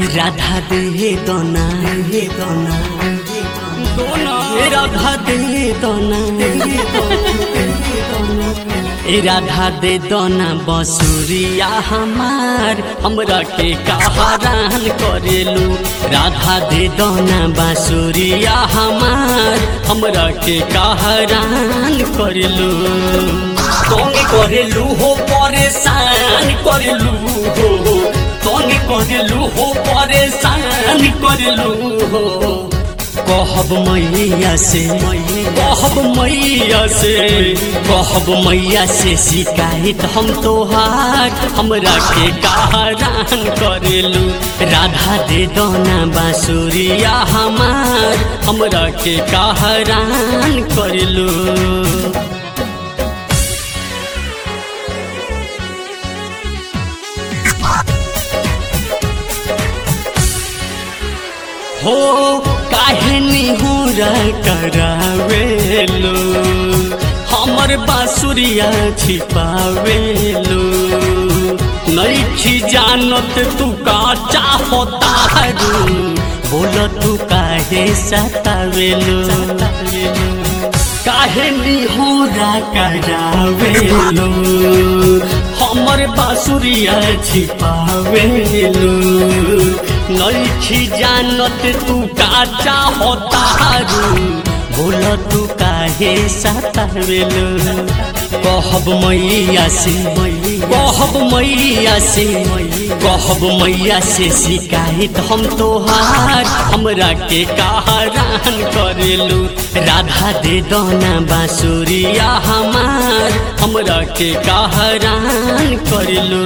राधा दे दोना दे दोना ए राधा दे दोना ए राधा दे दोना बसुरिया हमार हमरा के कहारान करेलू राधा दे दोना बांसुरिया हमार हमरा के कहारान करेलू तोंगे करेलू हो परेशान करेलू हो तोंगे करेलू हो परेशान करेलू हो कहब मैया से कहब मैया से कहब मैया से शिकायत हम तोहार हमरा के कहरान करेलू राधा दे दोना बांसुरिया हमार हमरा के कहरान करेलू हो काहे निहुरा करावेलो हमर बांसुरिया छिपावेलो नईखी जानत तू का चाहता रू बोल तू काहे सतावेलो काहे निहुरा करावेलो हमर बांसुरिया छिपावेलो नईखी जानत तू का चाहतारू बोल तू काहे सतावेलो कहब मैया से कहब मैया से कहब मैया से शिकायत हम तोहार हमरा के कहरान करेलू राधा दे दोना बांसुरिया हमार हमरा के कहरान करेलू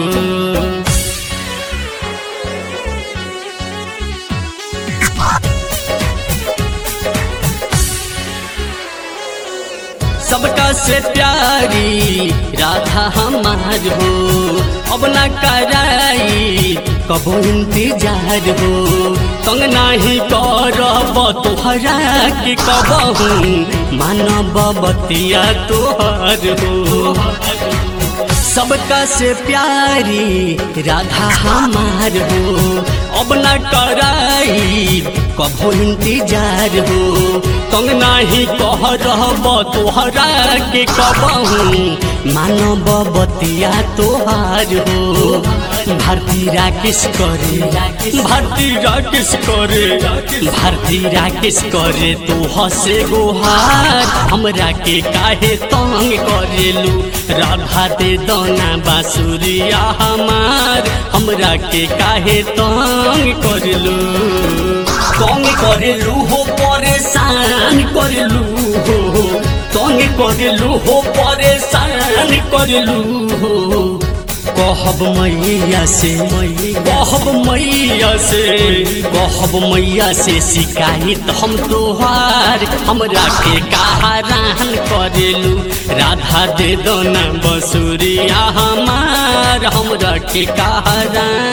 सबका से प्यारी राधा हमार हो अब ना कराई कबो इंतजार हो तंग नाही करब तोहरा के कबहू मानब बतिया तोहर हो सबका से प्यारी राधा हमार हो अब न कराई कभो इंतजार हो तंग नाही कह रहब तोहरा के कबहू मानब बतिया तोहार हो भारती राकेश करे भारती राकेश करे भारती राकेश करे तो हसे गोहार हमरा के काहे तंग करेलू राधा दे दोना बांसुरिया हमार हमरा के काहे तंग करेलू तंग करेलू हो परेशान करेलू हो तंग करेलू हो परेशान करेलू हो कहब मैया से कहब मैया से कहब मैया से शिकायत हम तोहार हमरा के कहारान करेलू राधा दे दोना बसुरिया हमार हमरा के कहारान